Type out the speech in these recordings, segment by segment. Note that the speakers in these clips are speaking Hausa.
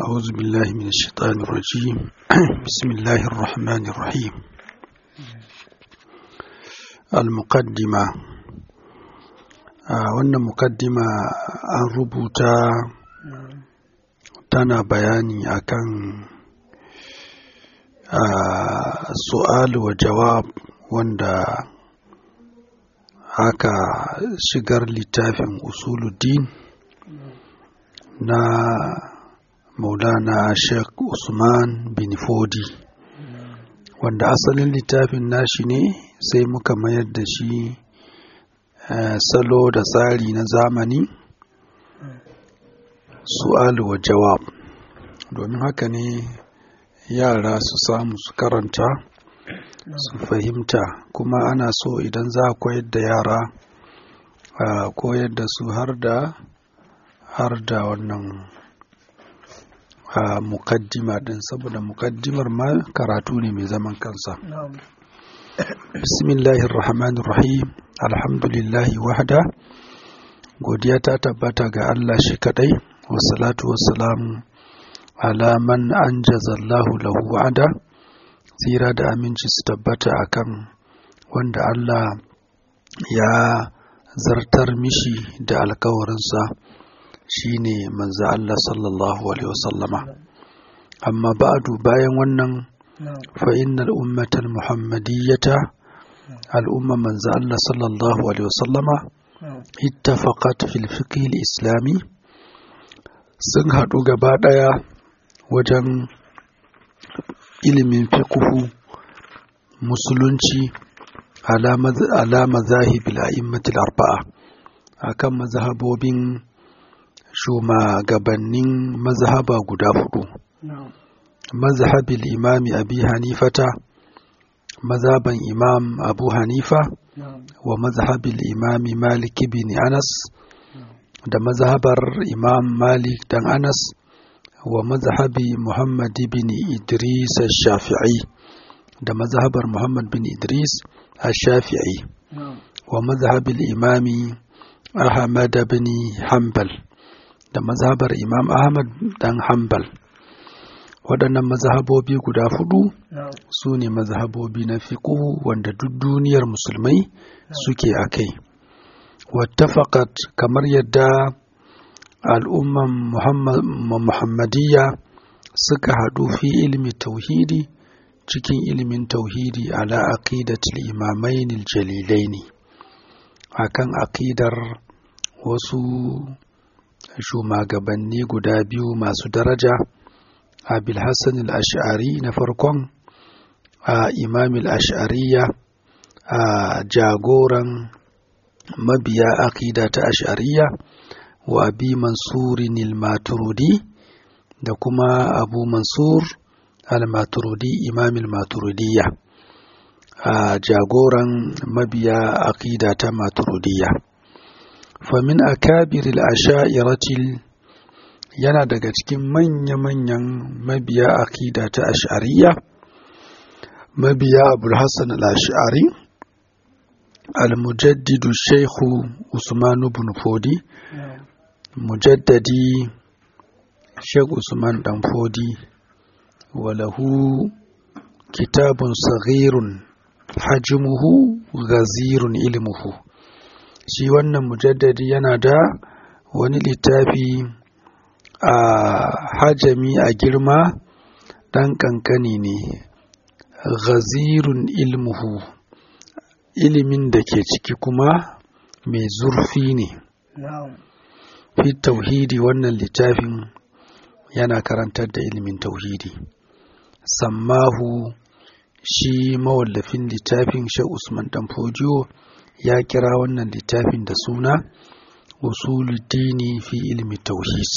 أعوذ بالله من الشيطان الرجيم بسم الله الرحمن الرحيم المقدمة wannan mukaddima an rubuta tana bayani akan su'al wa jawab wanda aka shigar littafin usuluddin na maulana sheikh usman bin fodi wanda asalin littafin nashi ne sai muka mayar da shi salo da tsari na zamani su'al wa jawab domin haka ne yara su samu su karanta su fahimta kuma ana so idan za a koyar da yara a koyar da su har da har da wannan a mukaddima din saboda mukaddimar ma karatu ne mai zaman kansa bismillahir rahmanir rahim alhamdulillahi wahda godiya ta tabbata ga Allah shi kadai wassalatu wassalamu ala man anjazallahu lahu wa'ada tsira da aminci su tabbata akan wanda Allah ya zartar mishi da alkawarinsa shine manzo Allah sallallahu alaihi wasallama amma ba'du bayan wannan fa innal ummatal muhammadiyyata al'umma manzo Allah sallallahu alaihi wasallama ittafaqat fil fiqh islami sun haɗu gaba ɗaya wajen ilimin fiqhu musulunci ala mazahibil a'immatil arba'a akan mazhabobin shugabannin mazhaba guda hudu mazhabil imami abi hanifata mazhaban imam abu hanifa wa mazhabil imami malik bin anas da mazhabar imam malik dan anas wa mazhabi muhammad bin idris shafi'i da mazhabar muhammad bin idris shafi'i wa mazhabil imami ahmad bin hanbal da mazhabar imam ahmad dan hanbal waɗannan mazhabobi guda hudu su ne mazhabobi na fiƙo wanda duk duniyar musulmai suke a kai wattafaqat kamar yadda al'umman muhammadiyya suka haɗu fi ilmi tauhidi cikin ilimin tauhidi ala aqidatul imamain jalilaini akan aqidar wasu shugabanni guda biyu masu daraja abil hassan al-ash'ari na farkon a imam al-ash'ariya a jagoran mabiya aqida ta ash'ariya wa abi mansurin al-maturidi da kuma abu mansur al-maturidi imam al-maturidiyya a jagoran mabiya aqida ta maturidiyya famin akabiril asha'iratil yana daga cikin manya-manyan mabiya akida ta ash'ariya mabiya abul hassan al-ash'ari al-mujaddidu shaikhu usman ibn fodi mujaddadi sheikh usman dan fodi walahu kitabun saghirun hajmuhu ghazirun ilmuhu shi wannan mujaddadi yana da wani littafi a hajami a girma ɗan ƙanƙani ne ghazirun ilmuhu ilimin da ke ciki kuma mai zurfi ne fi tauhidi wannan littafin yana karantar da ilimin tauhidi sammahu shi mawallafin littafin shi usman dan fodiyo ya kira wannan littafin da suna usuluddini fi ilmi tauhid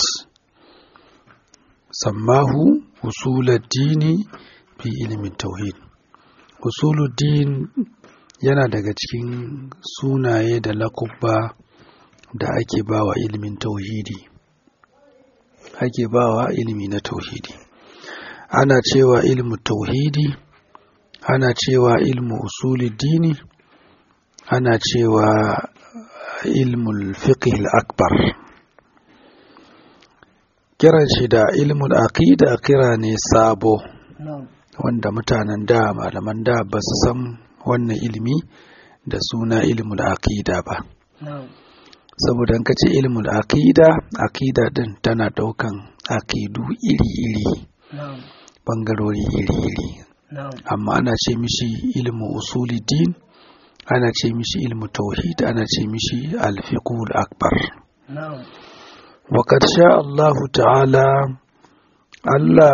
sammahu usuluddini fi ilmi tauhid usuluddin yana daga cikin sunaye da lakubba da ake bawa ilimin tauhidi ake bawa ilimi na tauhidi ana cewa ilmu tauhidi ana cewa ilmu usuluddini ana cewa ilmul fiqh akbar kiran shi da ilmul aqida kira ne sabo na'am wanda mutanen da malaman da ba su san wannan ilimi da suna ilmul aqida ba na'am saboda in ka ce ilmul aqida aqida din tana daukan aqidu iri-iri na'am bangarori iri-iri na'am amma ana ce mishi ilmu usuli din ana ce mishi ilmu tauhid ana ce mishi alfiqul akbar na'am وقد شاء الله تعالى Allah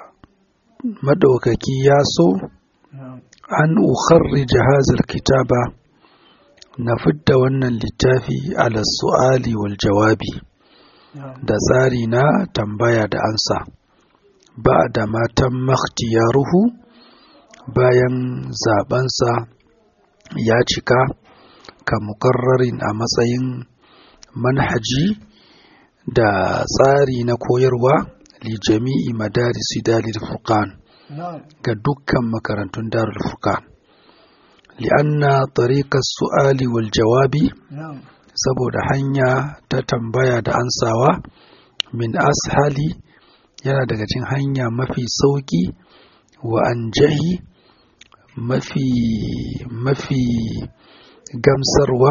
madaukaki ya so na'am an ukharrija hazal kitaba na fidda wannan littafi ala su'ali wal jawabi na'am da tsari na tambaya da ansa ba da matan makhtiyaruhu bayan zabensa ya cika ka mukarrarin a matsayin manhaji da tsari na koyarwa li jami'i madarisi dalil furqan na'am ga dukkan makarantun darul furqan li'anna tariqas su'ali wal jawabi na'am saboda hanya ta tambaya da ansawa min ashali yana daga cikin hanya mafi sauki wa anjahi mafi mafi gamsarwa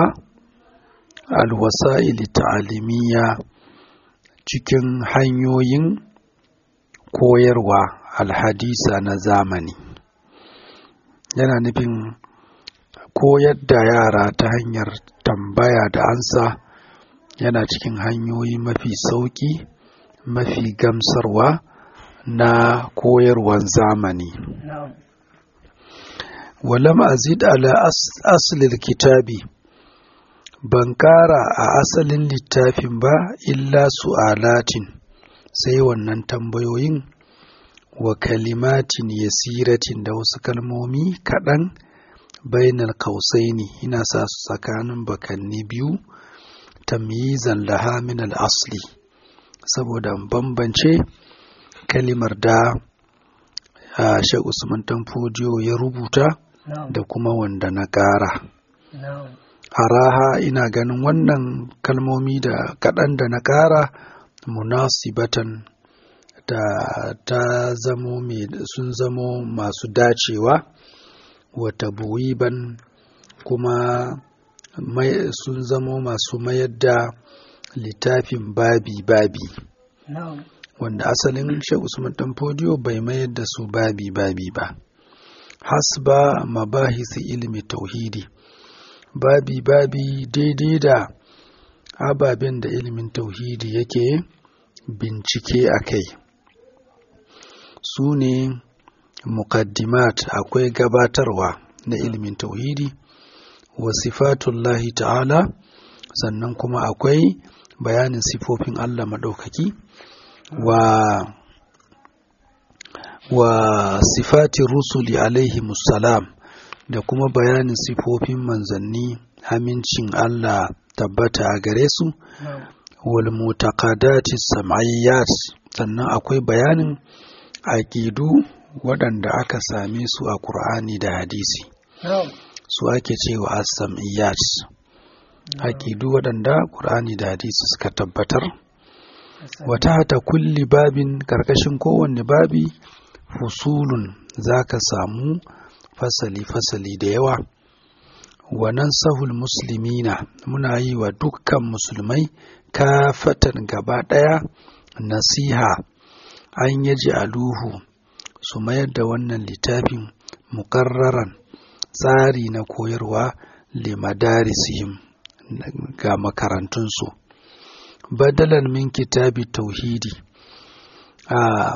alwasa'il ta'alimiyya cikin hanyoyin koyarwa alhadisa na zamani yana nufin koyar da yara ta hanyar tambaya da ansa yana cikin hanyoyi mafi sauƙi mafi gamsarwa na koyarwan zamani na'am walam azid ala as- aslil kitabi ban ƙara a asalin littafin ba illa su'alatin sai wannan tambayoyin wa kalimatin yasiratin da wasu kalmomi kaɗan bainal kausaini ina sa su tsakanin bakanni biyu tamyizan laha min al-asli saboda in bambance kalimar da ah, Sheikh Usman Tanfodiyo ya rubuta na'am da kuma wanda na ƙara. na'am Araha ina ganin wannan kalmomi da kaɗan da na ƙara munasibatan da ta zamo mai sun zamo masu dacewa wata buwiban kuma mai- sun zamo masu mayar da littafin babi-babi na'am wanda asalin Sheikh Usman Dan Fodiyo bai mayar da su babi-babi ba. Hasba mabahisi ilmi tauhidi babi-babi daidai da ababen da ilimin tauhidi yake bincike a kai. Su ne muqaddimat akwai gabatarwa na ilimin tauhidi wa sifatullahi ta'ala sannan kuma akwai bayanin sifofin Allah maɗaukaki. wa wa sifati rusuli alaihi musalam da kuma bayanin sifofin manzanni amincin Allah tabbata a gare su na'am wal mutaqadati sam'iyyat sannan akwai bayanin aqidu waɗanda aka same su a Qur'ani da hadisi na'am su ake cewa as-sam'iyyat aqidu waɗanda Qur'ani da hadisi suka tabbatar wata hata kulli babin karkashin kowanne babi fusulun za ka samu fasali-fasali da yawa wannan sahul muslimina muna yi wa dukkan musulmai kafatan gaba ɗaya nasiha an yaji aluhu su mayar da wannan littafin mukarraran tsari na koyarwa limadarisihim ga makarantunsu badalan min kitabi tauhidi a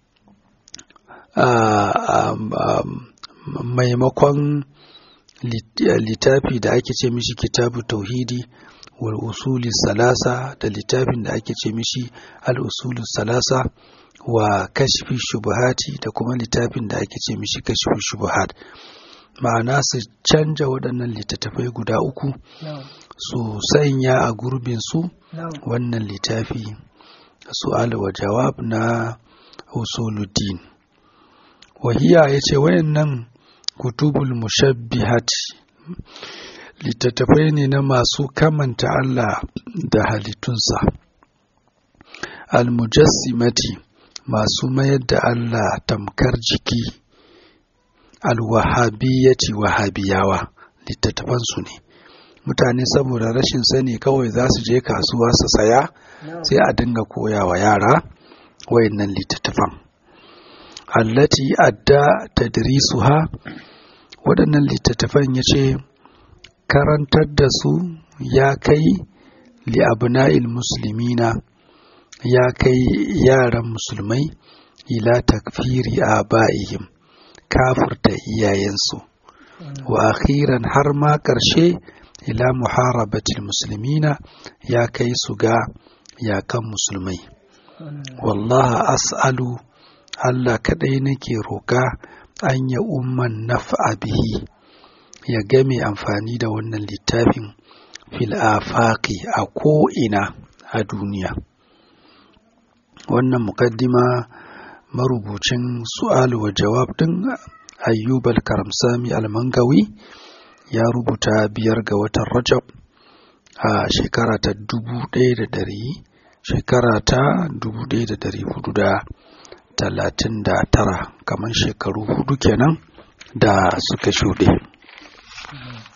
maimakon littafi da ake ce mishi kitabu tauhidi wal usuli salasa da littafin da ake ce mishi al usulu salasa wa kashfi shubuhati da kuma littafin da ake ce mishi kashfi shubuhat ma'ana su canja waɗannan littattafai guda uku su sanya a gurbinsu wannan littafi su'al wa jawab na usuluddin wahiya ya ce wayannan kutubul mushabbihat littattafai ne na masu kamanta Allah da halittunsa almujassimati masu mayar da Allah tamkar jiki alwahabiyyati wahabiyawa littattafansu ne mutane saboda rashin sani kawai za su je kasuwa su saya sai a dinga koya wa yara wayannan littattafan allati adda tadrisuha waɗannan littattafan ya ce karantar da su ya kai li abna'il muslimina ya kai yaran musulmai ila takfiri a ba'ihim kafirta iyayensu wa akhiran har ma ƙarshe ila muharabatil muslimina ya kai su ga yakan musulmai wallaha as'alu Allah kaɗai nake roƙa an ya umman naf'a bihi ya game amfani da wannan littafin fil afaqi a ko'ina a duniya wannan mukaddima marubucin su'al wa jawab din ayyub al-karamsami al-mangawi ya rubuta biyar ga watan rajab a shekara ta dubu ɗaya da ɗari shekara ta dubu ɗaya da ɗari hudu da talatin da tara kamar shekaru hudu kenan da suka shuɗe.